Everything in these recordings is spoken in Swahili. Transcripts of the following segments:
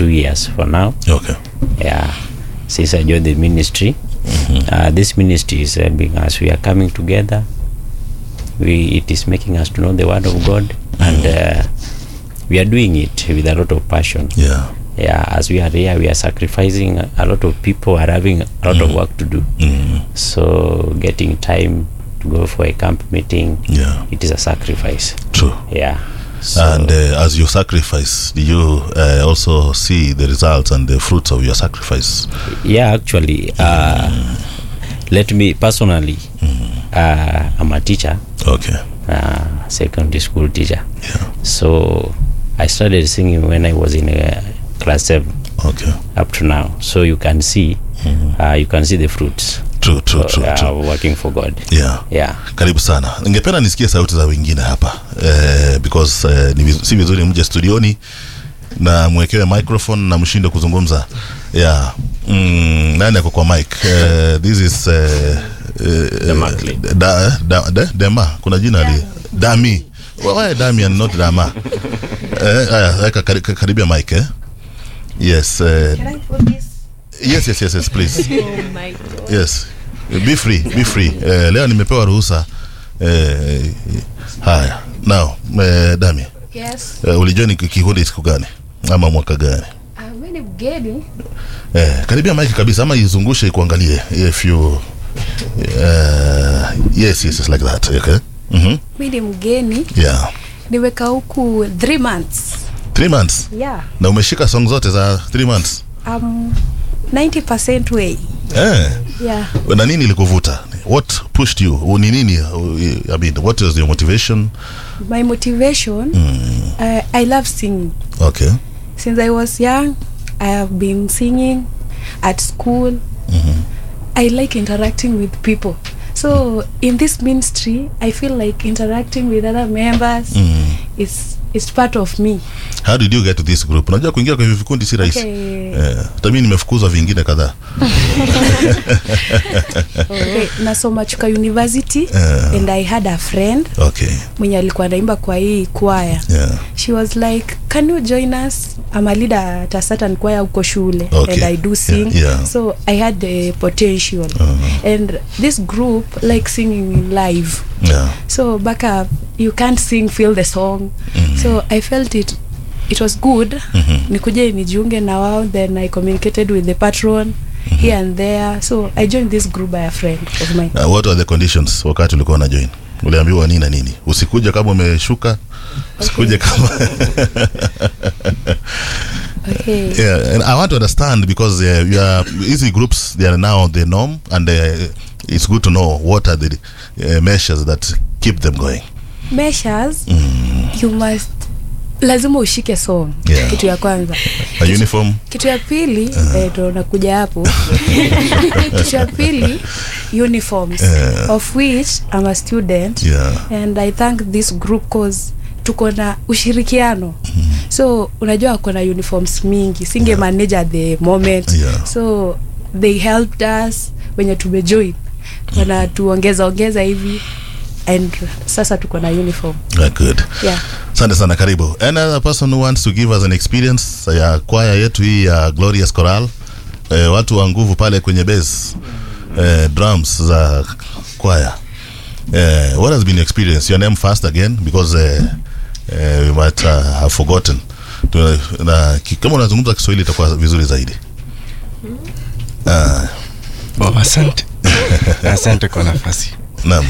two years for now. Okay. Yeah, since I joined the ministry, uh, this ministry is helping us. We are coming together. We it is making us to know the word of God, and uh, we are doing it with a lot of passion. Yeah. Yeah, as we are here, we are sacrificing. A lot of people are having a lot of work to do. Mm. So getting time to go for a camp meeting, Yeah. it is a sacrifice. True. Yeah. So, and uh, as you sacrifice, do you uh, also see the results and the fruits of your sacrifice? yeah, actually, uh, let me personally, uh, I'm a teacher, Okay. uh, secondary school teacher. Yeah. So I started singing when I was in uh, class seven Okay. up to now. So you can see, uh, you can see the fruits True, true, uh, true, uh, true. working for God. Yeah. Yeah. karibu sana ningependa nisikie sauti za wengine hapa eh, because eh, ni viz- si vizuri mje studioni na mwekewe microphone na mshinde kuzungumza yeah. mm, nani ako kwa mic eh, this is eh, eh, Demakli. da, da, da, dema kuna jina li dami why dami and not dama eh, haya weka kari- karibia mic eh? yes eh, Can I put this? yes yes yes yes please Oh my god. yes be free be free eh, leo nimepewa ruhusa eh, haya now eh, dami Yes. eh, ulijoini ki- kikundi siku gani ama mwaka gani Uh, mimi ni mgeni. eh, karibia maiki kabisa ama izungushe ikuangalie if you eh, yes yes yes like that okay mm-hmm. Mimi ni mgeni. yeah Nimekaa huku 3 months. three months Yeah. na umeshika song zote za three months Um 90% way. eh, Yeah. na nini ilikuvuta what pushed you ni nini i mean what was your motivation My motivation uh, I love singing. okay Since I was young, I have been singing at school. I like interacting with people. So in this ministry, I feel like interacting with other members mm. is is part of me. how did you get to this group unajua kuingia kwa hivi vikundi si rahisi Okay. eh, hata mimi nimefukuzwa vingine kadhaa okay. nasoma chuka university Eh. and i had a friend okay mwenye alikuwa naimba kwa hii kwaya yeah she was like can you join us I'm a leader at a certain choir huko shule Okay. and i do sing Yeah, yeah. so i had the potential Uh-huh. and this group like singing live yeah so back up you can't sing feel the song so i felt it it was good Mhm. nikuje nijiunge na wao then i communicated with the patron here and there so i joined this group by a friend of mine uh, what are the conditions wakati ulikuwa na join uliambiwa nini na nini usikuja kama umeshuka usikuje kama okay yeah and i want to understand because uh, you are easy groups they are now the norm and uh, it's good to know what are the uh, measures that keep them going measures you must lazima ushike song Yeah. kitu ya kwanza a uniform kitu ya pili eh, ndo nakuja hapo kitu ya pili uniforms Eh. of which I'm a student yeah and i thank this group cause tuko na ushirikiano so unajua wako na uniforms mingi singe manage at the moment Yeah. so they helped us wenye tumejoin wanatuongeza ongeza hivi and sasa tuko na uniform uh, good yeah asante sana karibu any other person who wants to give us an experience ya kwaya yetu hii ya glorious choral eh, watu wa nguvu pale kwenye base eh, drums za kwaya eh, what has been your experience your name first again because eh, eh, we might uh, have forgotten Tuna- na, ki- kama unazungumza kiswahili itakuwa vizuri zaidi ah, Oh, asante asante kwa nafasi naam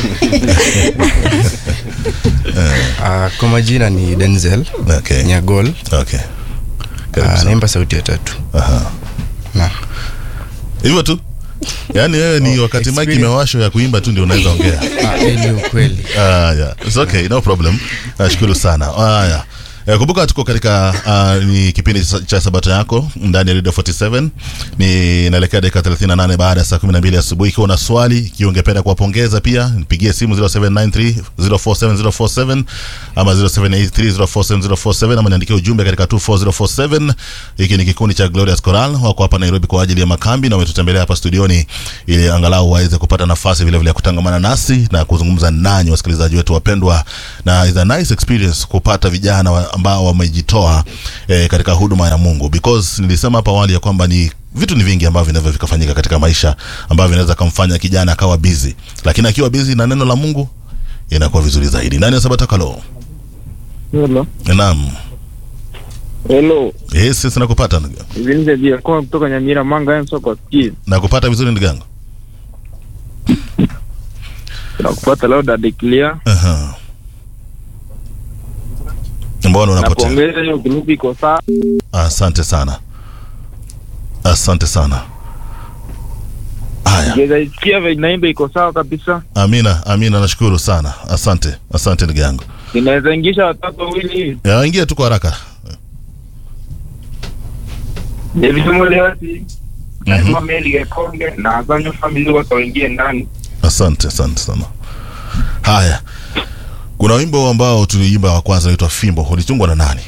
uh, kwa majina ni denzel okay nyagol okay Karibu uh, sana. naimba sauti ya tatu Aha. na hivyo tu yaani wewe ni wakati mike experience. imewashwa ya kuimba tu ndio unaweza ongea ah, hii ni ukweli Ah, yeah. It's okay, no problem. Nashukuru sana. Haya. Eh, kumbuka tuko katika uh, ni kipindi cha- cha sabato yako ndani ya Radio 47 ni naelekea dakika 38 baada ya saa 12 asubuhi ikiwa una swali ikiwa ungependa kuwapongeza pia nipigie simu 0793 047047 ama 0783047047 ama niandikie ujumbe katika 24047 hiki ni kikundi cha Glorious Choral wako hapa Nairobi kwa ajili ya makambi na wametutembelea hapa studioni ili angalau waweze kupata nafasi vile vile ya kutangamana nasi na kuzungumza nanyi wasikilizaji wetu wapendwa na is a nice experience kupata vijana wa, ambao wamejitoa eh, katika huduma ya Mungu because nilisema hapo awali ya kwamba ni vitu ni vingi ambavyo vinaweza vikafanyika katika maisha ambavyo vinaweza kumfanya kijana akawa busy, lakini akiwa busy na neno la Mungu inakuwa vizuri zaidi. Nani ya Sabata Kalo? Hello. Naam. Hello. Yes, yes, nakupata ndugu. Hivi nje dia kwa kutoka Nyamira Manga ya soko ski. Nakupata vizuri ndugu yangu. Nakupata leo dada clear. Aha. Mbona Na unapotea? kuongeza hiyo grupu iko sawa. Asante sana, asante sana. Haya, Ngeza isikia vile inaimba iko sawa kabisa. Amina, Amina, nashukuru sana, asante, asante ndugu yangu. Inaweza ingisha watoto wawili hivi. Ya, Ingia tu kwa haraka. David Molewati. Na Meli Gekonge na Azanyo family wote waingie ndani. Asante, asante sana. Haya, kuna wimbo ambao tuliimba wa kwanza unaitwa Fimbo, ulitungwa na nani?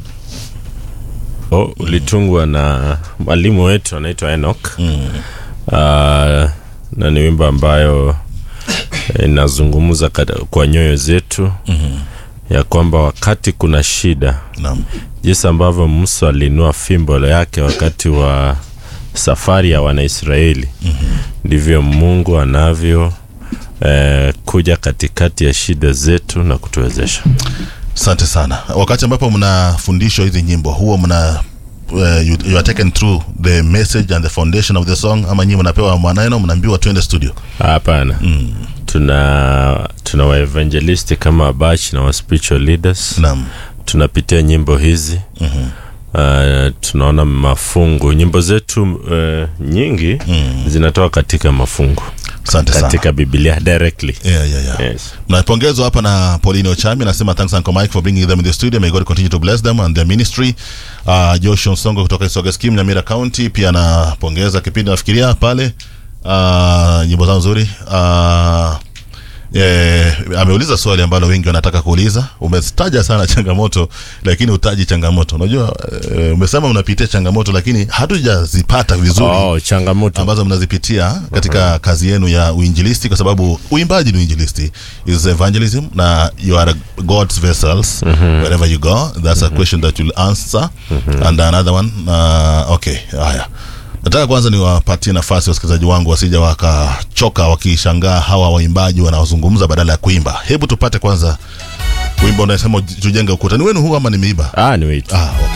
Oh, ulitungwa na mwalimu wetu anaitwa Enoch. Mm. Uh, na ni wimbo ambayo inazungumza kata- kwa nyoyo zetu Mhm. ya kwamba wakati kuna shida, Naam. jinsi ambavyo Musa aliinua fimbo yake wakati wa safari ya Wanaisraeli, ndivyo Mungu anavyo eh, kuja katikati ya shida zetu na kutuwezesha. Asante sana. Wakati ambapo mnafundishwa hizi nyimbo huwa mna uh, you, you are taken through the message and the foundation of the song, ama nyinyi mnapewa maneno mnaambiwa twende studio? Hapana. Mm. Tuna tuna waevangelisti kama Abach na wa spiritual leaders. Naam. Tunapitia nyimbo hizi Mhm. uh, tunaona mafungu. Nyimbo zetu uh, nyingi Mm. zinatoka katika mafungu Asante sana. katika Biblia directly. Yeah, yeah, yeah. Yes. napongezwa hapa na Pauline Ochami anasema thanks Uncle Mike for bringing them in the studio may God continue to bless them and their ministry uh, Joshua Nsongo kutoka Isoga Scheme Nyamira County pia anapongeza kipindi nafikiria pale uh, nyimbo zao nzuri uh, Eh, ameuliza swali ambalo wengi wanataka kuuliza. Umetaja sana changamoto lakini utaji changamoto. Unajua eh, umesema unapitia changamoto lakini hatujazipata vizuri Oh, changamoto. ambazo mnazipitia katika kazi yenu ya uinjilisti, kwa sababu uimbaji ni uinjilisti, is evangelism, na you are God's vessels wherever you go. That's a question that you'll answer and another one uh, okay, haya nataka kwanza niwapatie nafasi wasikilizaji wangu wasija wakachoka wakishangaa hawa waimbaji wanaozungumza badala ya kuimba. Hebu tupate kwanza wimbo unasema tujenge ukuta. Ni wenu huu ama nimeiba? Ah, ni wait. Ah, okay.